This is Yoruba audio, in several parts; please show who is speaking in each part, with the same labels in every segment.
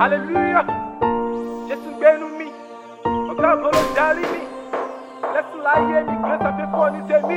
Speaker 1: hallelujah jésù gbénu mi ọ̀gá àbọ̀lọ̀ darí mi lẹ́sùn láyé mi grace àfẹ́fọ́ ní tèmi.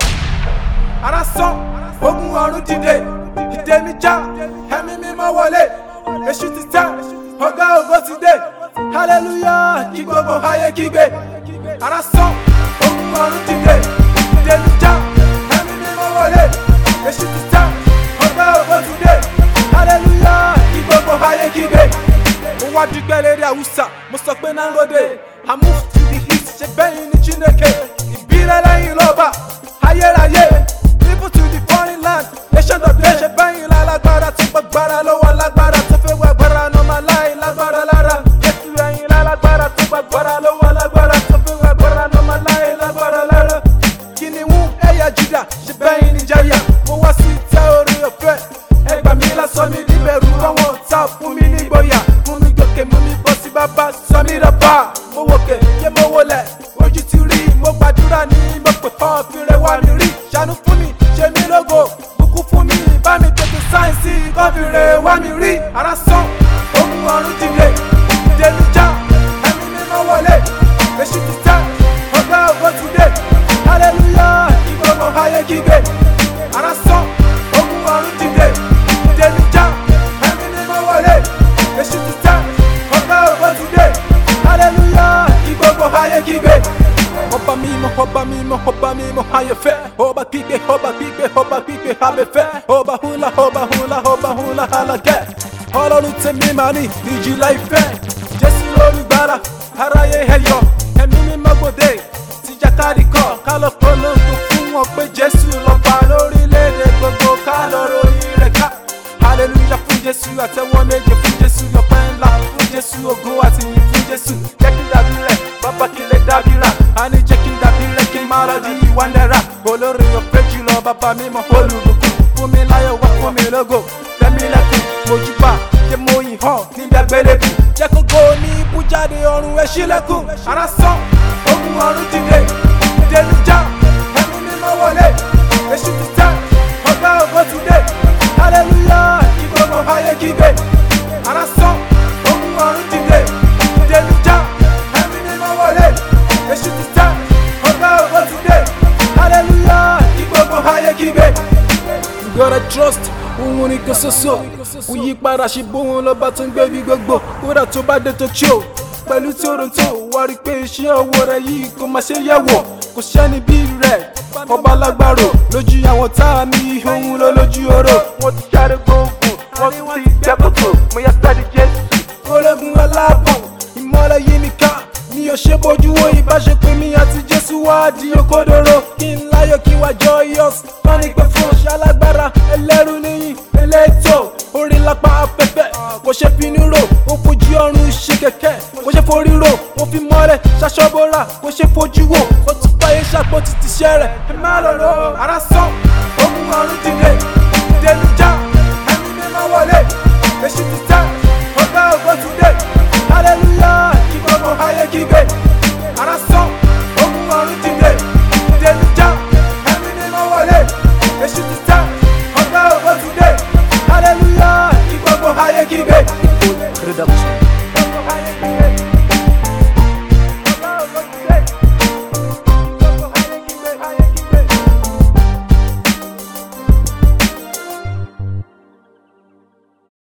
Speaker 2: ara sán ogun ọ̀run dìde ìdè mi já ẹ̀mí mímọ́ wọlé èṣù ti tẹ́ ọ̀gá ògo ti dé hallelujah kí gbogbo ayé kígbe ara sán ogun ọ̀run dìde ìdè mi já ẹ̀mí mímọ́ wọlé èṣù ti tẹ́ ọ̀gá ògo ti dé hallelujah kí gbogbo ayé kígbe. mo wá dúpẹ́ lérí àwùsà mo sọ pé náà lóde i move to the east ṣe bẹ́yìn ní chineke ìbílẹ̀ lẹ́yìn lọ́ba ayérayé people to the foreign land nation of day ṣe bẹ́yìn lálágbára tó gbàgbára lọ́wọ́ lágbára tó fẹ́ wá gbára normal láì lágbára lára jésù ẹ̀yìn lálágbára tó gbàgbára lọ́wọ́ lágbára tó fẹ́ wá gbára normal láì lágbára lára kìnìún ẹ̀yà juda ṣe bẹ́yìn níjàyà mo wá sí ìtẹ́ orí ọ̀fẹ́ ẹgbà mi lásán mi níbẹ̀rù àwọn ọ̀tá fún mi nígboyà fún mi gòkè mú mi bọ́ sí bàbá sọ mi dọ̀bà mo wòkè yé mo wọlé ojú ti rí mo gbàdúrà ní mo pè kọ́ fìrẹ̀ wá mi rí ṣàánú fún mi ṣe mí lógo bùkún fún mi bá mi tètè sáyẹ̀nsì kọ́ fìrẹ̀ wá mi rí ara sán ogun ọ̀run dìde ìdè mi já ẹ̀mí mímọ́ wọlé èṣù ti tẹ́ ọgbà ògo ti dé hallelujah ìgbọ̀ngàn ayé kígbe ara sán ogun ọ̀run dìde ìdè mi já ẹ̀mí mímọ́ wọlé èṣù ti tẹ́ ọgbà ògo ti dé hallelujah ìgbọ̀ngàn ayé kígbe ọba mímọ́ ọba mímọ́ ọba mímọ́ ayẹ̀fẹ́ ọba gbígbé ọba gbígbé ọba gbígbé abẹ́fẹ́ ọba hula ọba hula ọba hula alagẹ́ ọlọ́run tèmi máa ní ìjìlá ìfẹ́ jésù olùgbàlà aráyé ẹ̀yọ ẹ̀mí mímọ́ gbòde tìjàkadì kọ́ kálọ̀ polongo fún wọn pé jésù lọ́ba lórílẹ̀‐èdè gbogbo kálọ̀ ròyìn rẹ̀ ká hallelujah fún jésù àtẹwọ́ méje fún jésù ọpẹ́ ńlá fún jésù ògo àti yìn fún jésù jẹ́ kí n dàbí rẹ̀ bàbá kí n lè dàbí rà á ní jẹ́ kí n dàbí rẹ̀ kí n má lọ di ìwà náírà olórí ọ̀pẹ jùlọ bàbá mímọ́ olùbùkún fún mi láyọ̀ wá fún mi lógo tẹ́mi lẹ́kùn mojúbà jẹ́ mo yìn hàn níbi àgbélébù jẹ́ kó go ní ibùjáde ọ̀run ẹ̀ sílẹ̀kùn ara sán ogun ọ̀run dìde ìdè mi já ẹ̀mí mímọ́ wọlé èṣù ti tẹ́ ọgbà ògo ti dé hallelujah kí gbogbo ayé kígbe ara sán ogun ọ̀run dìde ìdè mi já ẹ̀mí mímọ́ wọlé èṣù ti tẹ́ ọgbà ògo ti dé hallelujah kí gbogbo ayé kígbe. You gotta trust òun ni kò ṣoṣo òyípadà ṣe bóun lọ́ba tó ń gbé bí gbogbo kódà tó bá dé tó tí o pẹ̀lú tí oorun tó wá rí i pé iṣẹ́ ọwọ́ rẹ̀ yìí kò máa ṣe yẹ̀wò kò sẹ́ni bí rẹ̀ ọba lágbàrò lójú àwọn tá a ní ohun lọ lójú oró.
Speaker 1: wọ́n ti jáde gbóògùn wọ́n tún ti gbẹ́ kòtò mo yá sáré jésù.
Speaker 2: ológun aláàbọ̀ ìmọ̀lẹ̀ yìí mi ká mi ò ṣe bójú wo ìbáṣepọ̀ mi àti jésù wá di okòdoro kí n láyọ̀ kí n wá joyous wọ́n ní pé fún ọ̀ṣẹ́ alágbára ẹlẹ́rù níyìn elétò orí lápá afẹ́fẹ́ kò ṣe finú rò ó fojú ọrùn ṣe kẹ̀kẹ́ kò ṣe forí rò ó fi mọ́lẹ̀ ṣaṣọ́bọ̀rà kò ṣe fojú wò ó tún fàyè ṣàpò títí ṣẹ́ rẹ̀ ẹ má lọ rọ ara sán ogun ọrùn